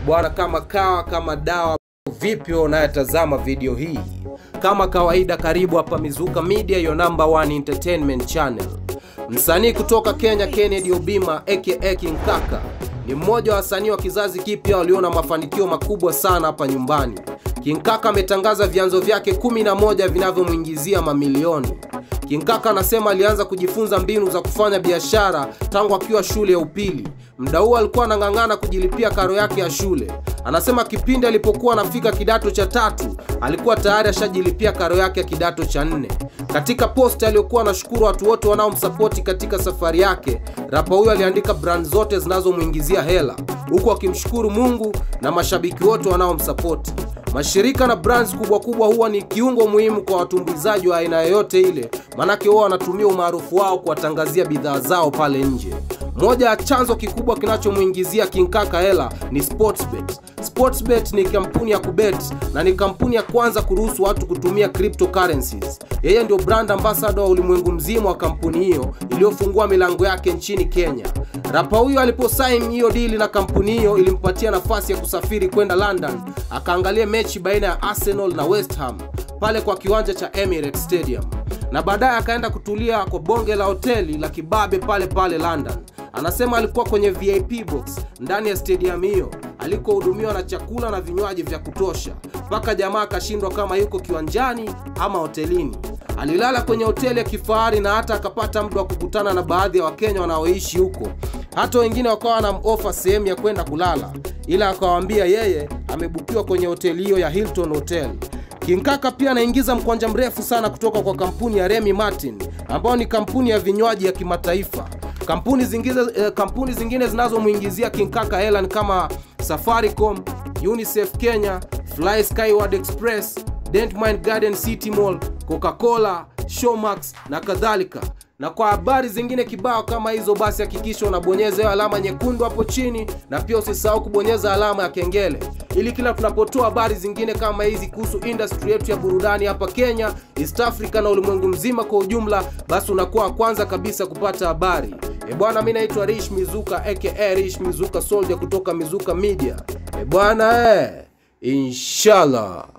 bwana kama kawa kama dawa vipi wewe unayetazama video hii kama kawaida karibu hapa mizuka media your number one entertainment channel msanii kutoka kenya kennedy obima aka king kaka ni mmoja wa wasanii wa kizazi kipya waliona mafanikio makubwa sana hapa nyumbani king kaka ametangaza vyanzo vyake 11 vinavyomwingizia mamilioni King Kaka anasema alianza kujifunza mbinu za kufanya biashara tangu akiwa shule ya upili. Mda huo alikuwa anang'ang'ana kujilipia karo yake ya shule. Anasema kipindi alipokuwa anafika kidato cha tatu alikuwa tayari ashajilipia karo yake ya kidato cha nne. Katika post aliyokuwa anashukuru watu wote wanaomsapoti katika safari yake, rapa huyo aliandika brand zote zinazomwingizia hela, huku akimshukuru Mungu na mashabiki wote wanaomsapoti. Mashirika na brands kubwa kubwa huwa ni kiungo muhimu kwa watumbuizaji wa aina yoyote ile, manake huwa wanatumia umaarufu wao kuwatangazia bidhaa zao pale nje. Moja ya chanzo kikubwa kinachomwingizia King Kaka hela ni Sportsbet. Sportsbet ni kampuni ya kubet na ni kampuni ya kwanza kuruhusu watu kutumia cryptocurrencies. Yeye ndio brand ambassador wa ulimwengu mzima wa kampuni hiyo iliyofungua milango yake nchini Kenya. Rapa huyo aliposaini hiyo dili na kampuni hiyo ilimpatia nafasi ya kusafiri kwenda London akaangalia mechi baina ya Arsenal na West Ham pale kwa kiwanja cha Emirates Stadium, na baadaye akaenda kutulia kwa bonge la hoteli la kibabe pale pale London. Anasema alikuwa kwenye VIP box ndani ya stadium hiyo alikohudumiwa na chakula na vinywaji vya kutosha, mpaka jamaa akashindwa kama yuko kiwanjani ama hotelini. Alilala kwenye hoteli ya kifahari na hata akapata muda wa kukutana na baadhi ya Wakenya wanaoishi huko. Hata wengine wakawa wanamofa sehemu ya kwenda kulala, ila akawaambia yeye amebukiwa kwenye hoteli hiyo ya Hilton Hotel. King Kaka pia anaingiza mkwanja mrefu sana kutoka kwa kampuni ya Remy Martin ambayo ni kampuni ya vinywaji ya kimataifa. Kampuni zingine, eh, kampuni zingine zinazomwingizia King Kaka hela ni kama Safaricom, UNICEF Kenya, Fly Skyward Express, Dentmine Garden City Mall, Coca-Cola, Showmax na kadhalika. Na kwa habari zingine kibao kama hizo, basi hakikisha unabonyeza hiyo alama nyekundu hapo chini, na pia usisahau kubonyeza alama ya kengele ili kila tunapotoa habari zingine kama hizi kuhusu industry yetu ya burudani hapa Kenya, East Africa na ulimwengu mzima kwa ujumla, basi unakuwa wa kwanza kabisa kupata habari. E bwana, mi naitwa Rish Mizuka aka Rish Mizuka Soldier kutoka Mizuka Media. E bwana, eh, inshallah